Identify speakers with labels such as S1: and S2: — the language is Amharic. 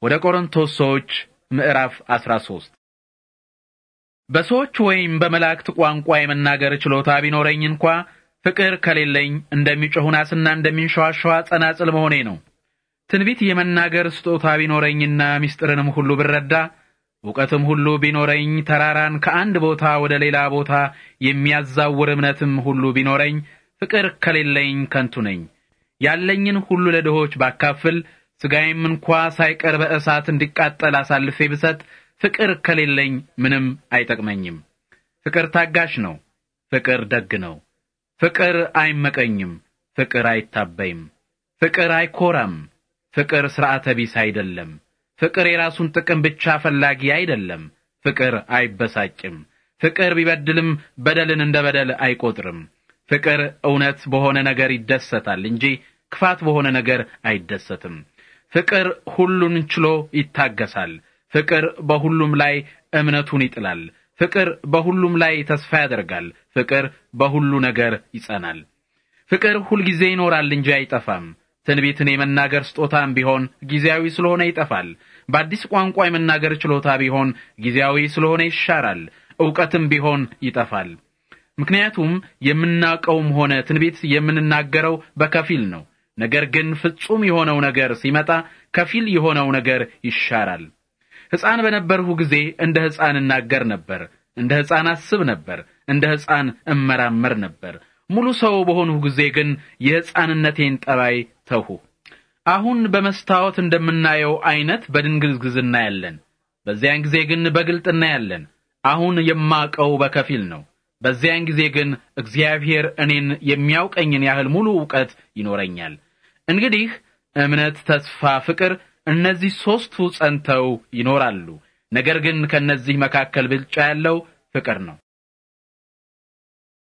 S1: ወደ ቆሮንቶስ ሰዎች ምዕራፍ 13 በሰዎች ወይም በመላእክት ቋንቋ የመናገር ችሎታ ቢኖረኝ እንኳ ፍቅር ከሌለኝ እንደሚጮህ ናስና እንደሚንሸዋሸዋ ጸናጽል መሆኔ ነው። ትንቢት የመናገር ስጦታ ቢኖረኝና ምስጢርንም ሁሉ ብረዳ እውቀትም ሁሉ ቢኖረኝ ተራራን ከአንድ ቦታ ወደ ሌላ ቦታ የሚያዛውር እምነትም ሁሉ ቢኖረኝ ፍቅር ከሌለኝ ከንቱ ነኝ። ያለኝን ሁሉ ለድሆች ባካፍል ሥጋዬም እንኳ ሳይቀር በእሳት እንዲቃጠል አሳልፌ ብሰጥ ፍቅር ከሌለኝ ምንም አይጠቅመኝም። ፍቅር ታጋሽ ነው። ፍቅር ደግ ነው። ፍቅር አይመቀኝም። ፍቅር አይታበይም። ፍቅር አይኮራም። ፍቅር ሥርዓተ ቢስ አይደለም። ፍቅር የራሱን ጥቅም ብቻ ፈላጊ አይደለም። ፍቅር አይበሳጭም። ፍቅር ቢበድልም በደልን እንደ በደል አይቆጥርም። ፍቅር እውነት በሆነ ነገር ይደሰታል እንጂ ክፋት በሆነ ነገር አይደሰትም። ፍቅር ሁሉን ችሎ ይታገሳል። ፍቅር በሁሉም ላይ እምነቱን ይጥላል። ፍቅር በሁሉም ላይ ተስፋ ያደርጋል። ፍቅር በሁሉ ነገር ይጸናል። ፍቅር ሁልጊዜ ይኖራል እንጂ አይጠፋም። ትንቢትን የመናገር ስጦታም ቢሆን ጊዜያዊ ስለሆነ ይጠፋል። በአዲስ ቋንቋ የመናገር ችሎታ ቢሆን ጊዜያዊ ስለሆነ ይሻራል። ዕውቀትም ቢሆን ይጠፋል። ምክንያቱም የምናውቀውም ሆነ ትንቢት የምንናገረው በከፊል ነው። ነገር ግን ፍጹም የሆነው ነገር ሲመጣ ከፊል የሆነው ነገር ይሻራል። ሕፃን በነበርሁ ጊዜ እንደ ሕፃን እናገር ነበር፣ እንደ ሕፃን አስብ ነበር፣ እንደ ሕፃን እመራመር ነበር። ሙሉ ሰው በሆንሁ ጊዜ ግን የሕፃንነቴን ጠባይ ተውሁ። አሁን በመስታወት እንደምናየው አይነት በድንግዝግዝ እናያለን። በዚያን ጊዜ ግን በግልጥ እናያለን። አሁን የማቀው በከፊል ነው። በዚያን ጊዜ ግን እግዚአብሔር እኔን የሚያውቀኝን ያህል ሙሉ ዕውቀት ይኖረኛል። እንግዲህ እምነት፣ ተስፋ፣ ፍቅር እነዚህ ሦስቱ ጸንተው ይኖራሉ። ነገር ግን ከእነዚህ መካከል ብልጫ ያለው ፍቅር ነው።